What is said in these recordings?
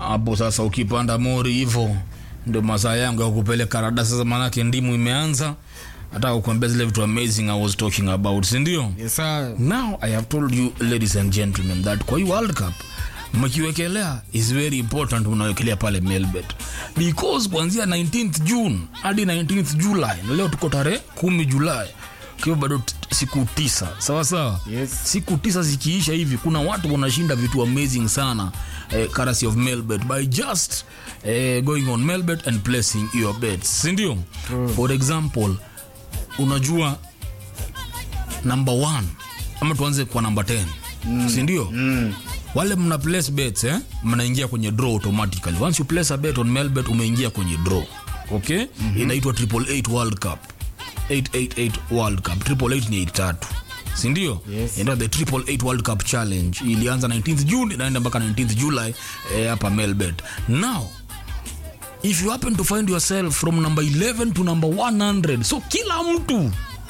hapo sasa ukipanda mori hivyo ndio masaa yangu ya kupeleka rada sasa maanake ndimu imeanza nataka kukuambia zile vitu amazing i was talking about sindio Yes, sir. now i have told you ladies and gentlemen that kwa hii world cup mkiwekelea is very important unawekelea pale melbet because kuanzia 19th june hadi 19th july na leo tuko tarehe kumi julai kiwa bado t- siku tisa sawa sawa Yes. siku tisa zikiisha hivi kuna watu wanashinda vitu amazing sana eh, currency of melbet by just eh, going on melbet and placing your bets sindio for example unajua number one ama tuanze kwa number 10 mm. sindio mm. wale mna place bets eh? mnaingia kwenye draw automatically once you place a bet on melbet umeingia kwenye draw okay mm-hmm. inaitwa triple eight world cup 888 world cup triple eight ni eight tatu sindio Yes. Ndio the triple eight world cup challenge ilianza 19th june inaenda mpaka 19th july eh, hapa melbet now if you happen to find yourself from number 11 to number 100 so kila mtu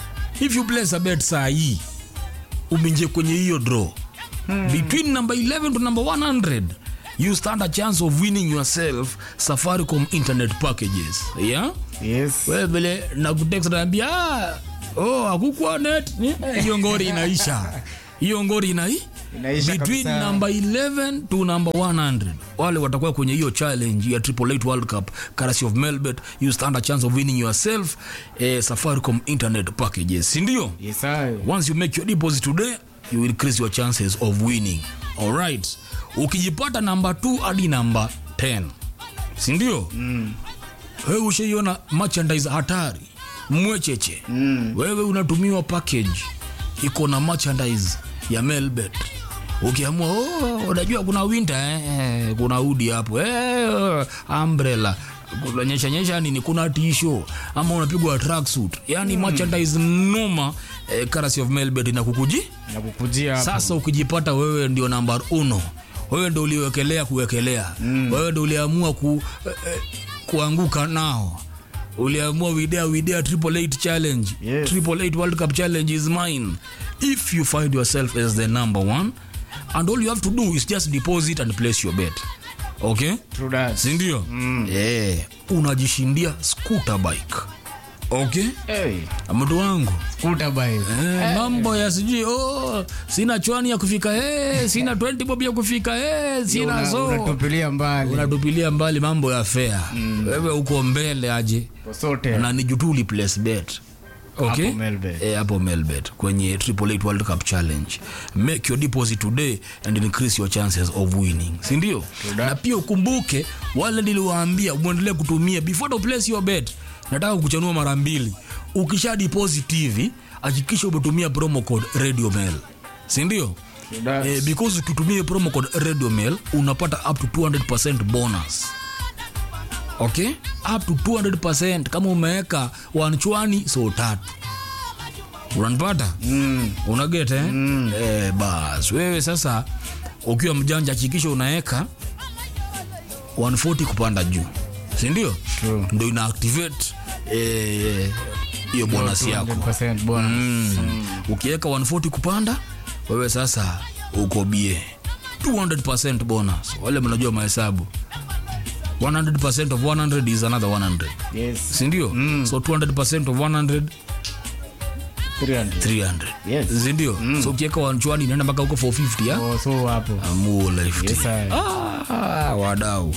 if you place a bet saa hii umeingia kwenye hiyo draw hmm. between number 11 to number 100 you stand a chance of winning yourself safaricom internet packages yeah Yes. wewe vile nakutext naambia "Ah, oh hakukuwa net Ni- eh, hiyo ngori inaisha hiyo ngori inai Inaisha between kabisa. number 11 to number 100 wale watakuwa kwenye hiyo challenge ya triple eight world cup currency of melbet you stand a chance of winning yourself eh, safaricom internet packages sindio Yes, sir. once you make your deposit today you will increase your chances of winning alright ukijipata namba 2 hadi namba 10 sindio mm. wewe ushaiona merchandise hatari mwecheche mm. wewe unatumiwa package iko na merchandise ya melbet ukiamua oh, unajua kuna winter eh, eh, kuna udi hapo eh, umbrella kunanyesha nyesha nini kuna tisho ama unapigwa tracksuit yani mm. merchandise noma eh, currency of melbet inakukuji nakukujia hapo. sasa ukijipata wewe ndio namba uno wewe ndio uliwekelea kuwekelea mm. wewe ndio uliamua ku, eh, eh, kuanguka nao uliamua widea widea triple eight challenge Yes. triple eight world cup challenge is mine if you find yourself as the number one and all you have to do is just deposit and place your bet okay True that. sindio mm. yeah. unajishindia scooter bike okay Hey, mtu wangu scooter bike. Eh, mambo ya sijui oh, sina chwani ya kufika eh, sina 20 bob ya kufika eh, sina Una- so unatupilia mbali unatupilia mbali mambo ya fea mm. wewe uko mbele aje posote na ni jutuli place bet okay Hapo Melbet. Eh, hapo melbet kwenye triple eight world cup challenge make your deposit today and increase your chances of winning sindio na pia ukumbuke wale niliwaambia mwendelee kutumia before to place your bet nataka kuchanua mara mbili ukisha deposit hivi hakikisha umetumia promo code radio mail sindio That's- eh, because ukitumia promo code radio mail unapata up to 200 bonus okay up to 200 kama umeweka wanchwani so tatu unanipata mm. unageta eh? mm. eh, bas wewe sasa ukiwa mjanja hakikisha unaweka 140 kupanda juu sindio True. ndo ina activate eh, hiyo bonus yako 200% bonus. mm. ukiweka 140 kupanda wewe sasa uko bie 200 bonus wale mnajua mahesabu 100 of 100 is another 100 Yes. sindio mm. so 200 of 100 300. 300 Yes. sindio mm. so ukiweka wanchwani inaenda mpaka huko 450 ya Oh, so hapo amuo left Yes, sir. ah, wadau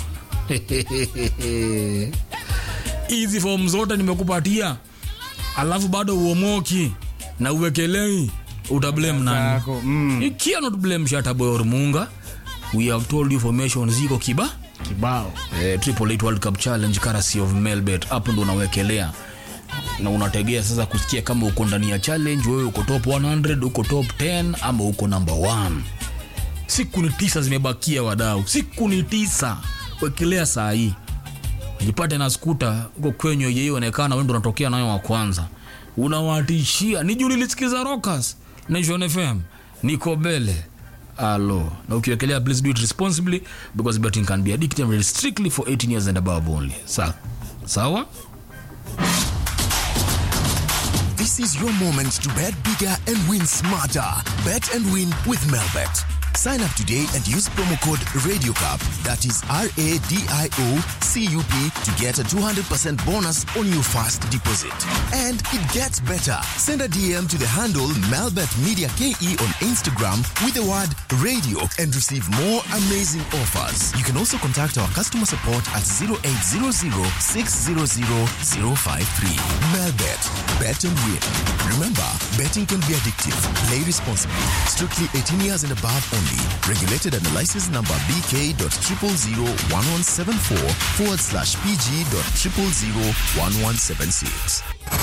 hizi fomu zote nimekupatia alafu bado uomoki na uwekelei utablame nani Sako, mm, you cannot blame shataboy or munga we have told you formation ziko kiba kibao eh, triple eight world cup challenge currency of melbet hapo ndo unawekelea na unategea sasa kusikia kama uko ndani ya challenge wewe uko top 100 uko top 10 ama uko number 1 siku ni tisa zimebakia wadau siku ni tisa wekelea saa hii jipate na skuta uko kwenye yeionekana wendo unatokea nayo wa kwanza unawatishia ni juu nilisikiza rockers nation fm niko mbele alo na ukiwekelea please do it responsibly because betting can be addictive and strictly for 18 years and above only Sa sawa This is your moment to bet bigger and win smarter. Bet and win with Melbet. Sign up today and use promo code RadioCup, that is R A D I O C U P, to get a 200% bonus on your first deposit. And it gets better. Send a DM to the handle Melbet Media KE on Instagram with the word radio and receive more amazing offers. You can also contact our customer support at 0800 600 053. Melbet, bet and win. Remember, betting can be addictive. Play responsibly. Strictly 18 years and above only. Regulated under license number BK.0001174 forward slash PG.0001176.